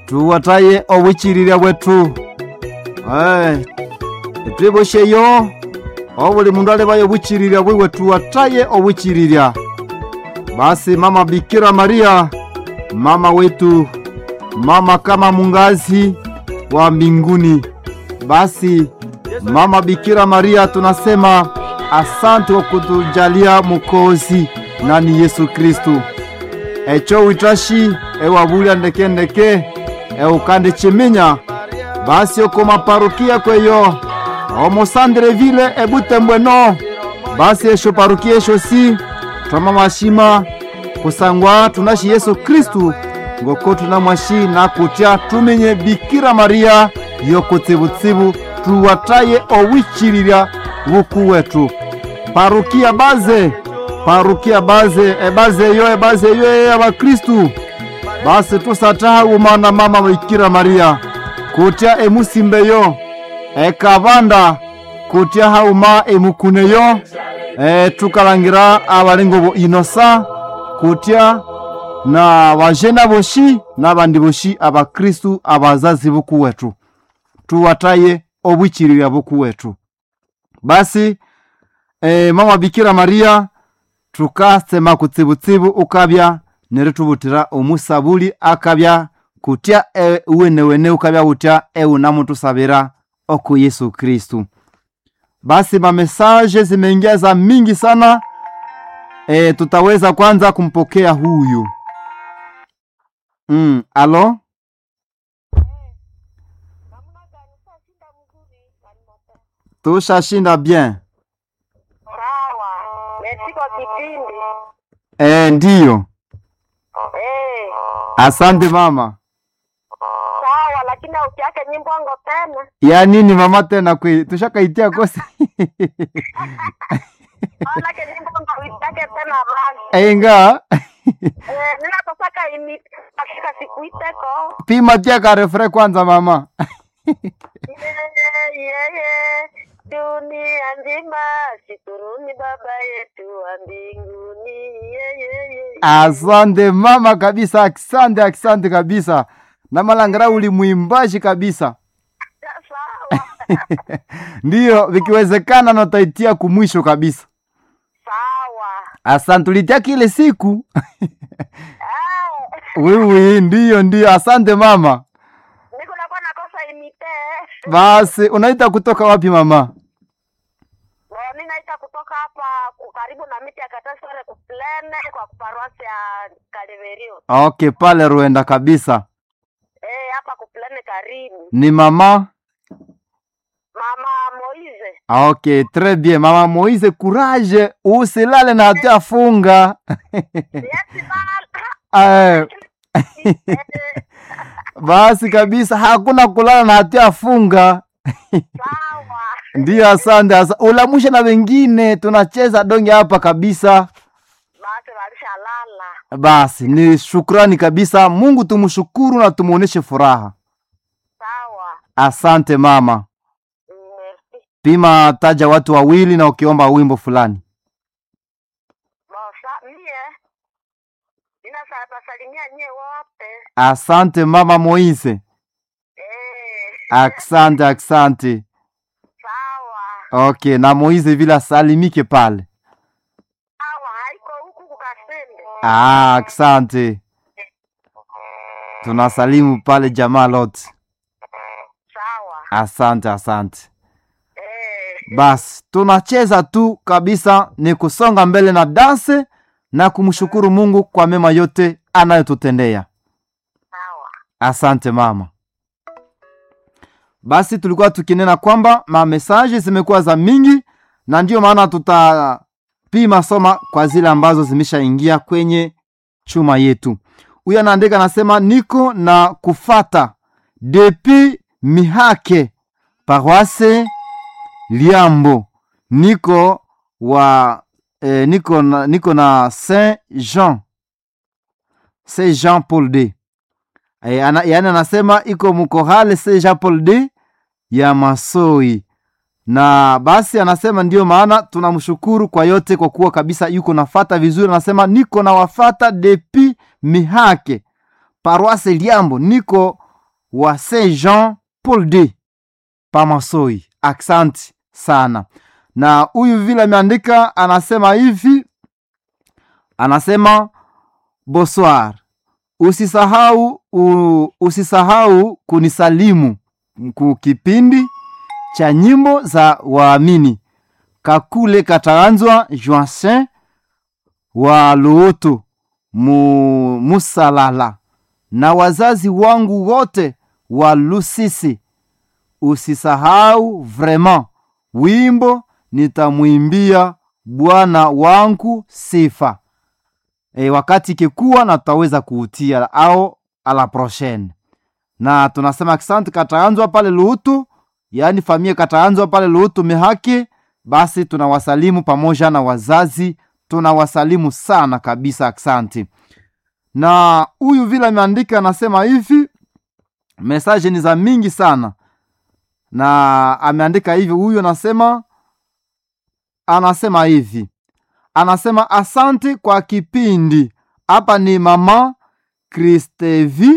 tuwataye obuchililya bwetu Eh, etwibosheyo obuli mundu alebayo obuchililya bwiwe tuwataye obuchililya basi mama bikira maria mama wetu mama kama mungazi wa mbinguni basi mama bikira maria tunasema asante kwa kutujalia mukozi nani yesu kristu echo witashi ewabulya ndekendeke eukande chiminya basi oko maparukia kweyo omosandrevile ebutembweno basi esho parukia esho si twama mashima kusangwa tunashi yesu kristu ngoko tunamwashi nakutya tumenye bikira maria yokutsibutsibu tuwataye owichililya buku wetu parukia baze parukia baze ebaze eyo ebaze eyo eyabakristu basi tusatahauma na mama bikira maria kutya emusimbeyo ekabanda kutya hauma emukuneyo e, tukalangira abalingo bo inosa kutya na bajena boshi n'abandi boshi abakristu abazazi buku wetu tuwataye obwichililya buku wetu basi e, mama bikira maria tukasema kutsibutsibu ukabya neri tubutira omusabuli akabya kutya e, uwenewene ukabya utya eunamutusabira oku yesu kristu basi mamesaje zimeingia za mingi sana e, tutaweza kwanza kumpokea huyu mm, alo tushashinda bien Sawa. Merci kwa kipindi. e, ndiyo Eh, asante mama sawa lakini ukiake nyimbo ngo tena. ya nini mama tena kwe tushakaitia kosi Wala ke nyimbo ngo uitake tena basi. enga Eh, nina tosaka imi hakika sikuiteko. pima tia karefre kwanza mama Yeye yeye dunia nzima shukuruni baba yetu wa mbinguni. Yeye yeye. asante mama kabisa asante asante kabisa na malangara uli mwimbaji kabisa Sawa. ndiyo vikiwezekana notaitia kumwisho kabisa Sawa. asante tulitia kile siku Eh, wiwi ndiyo ndiyo asante mama niko nakuwa nakosa imite. basi unaita kutoka wapi mama Bo, ninaita kutoka hapa ku- karibu na miti ya Katasore kuplene kwa kuparuasi ya Kaliverio. okay pale ruenda kabisa Eh, hapa kuplene karibu. ni mama Mama Moize. okay très bien mama moise courage usilale na hatia funga Yes, Eh, eh, basi kabisa hakuna kulala na hatia funga sawa. ndiyo asante asa. ulamushe na wengine tunacheza donge hapa kabisa Basi walishalala. basi ni shukrani kabisa mungu tumshukuru na tumuoneshe furaha Sawa. asante mama Merci. pima taja watu wawili na ukiomba wimbo fulani Bosa, mie. Nina sa tasalimia nyie wote. asante mama moise Eh, asante asante sawa. okay na moise vile asalimike pale Sawa, haiko huku kukasende. ah, asante tunasalimu pale jamaa lote Sawa. asante asante Eh, basi tunacheza tu kabisa ni kusonga mbele na danse na kumshukuru mungu kwa mema yote anayotutendea sawa. asante mama basi tulikuwa tukinena kwamba mamesaje zimekuwa za mingi na ndiyo maana tutapima soma kwa zile ambazo zimeshaingia kwenye chuma yetu huyu anaandika anasema niko na kufata depi mihake paroise liambo niko wa eh, niko na, niko na saint jean saint jean paul d Eh, ana, yani anasema iko mkohale se Jean Paul D ya Masoi, na basi anasema ndiyo maana tunamshukuru kwa yote, kwa kuwa kabisa yuko nafata vizuri. Anasema niko na wafata depi mihake paroise Liambo, niko wa Saint Jean Paul D Pamasoi. Aksanti sana. Na huyu vile ameandika anasema hivi, anasema bonsoir, usisahau u, usisahau kunisalimu ku kipindi cha nyimbo za waamini kakule kataanzwa Joacin wa Luoto mu, Musalala na wazazi wangu wote wa Lusisi. Usisahau vraiment wimbo nitamwimbia Bwana wangu sifa. E, wakati ikikuwa na tutaweza kuutia au ala prochaine. Na tunasema asante kataanzwa pale Luutu, yaani familia kataanzwa pale Luutu mihaki. Basi tunawasalimu pamoja na wazazi, tunawasalimu sana kabisa, asante. Na huyu vile ameandika anasema hivi, mesaje ni za mingi sana, na ameandika hivi, huyu anasema anasema hivi, anasema asante kwa kipindi. Hapa ni mama Kristevi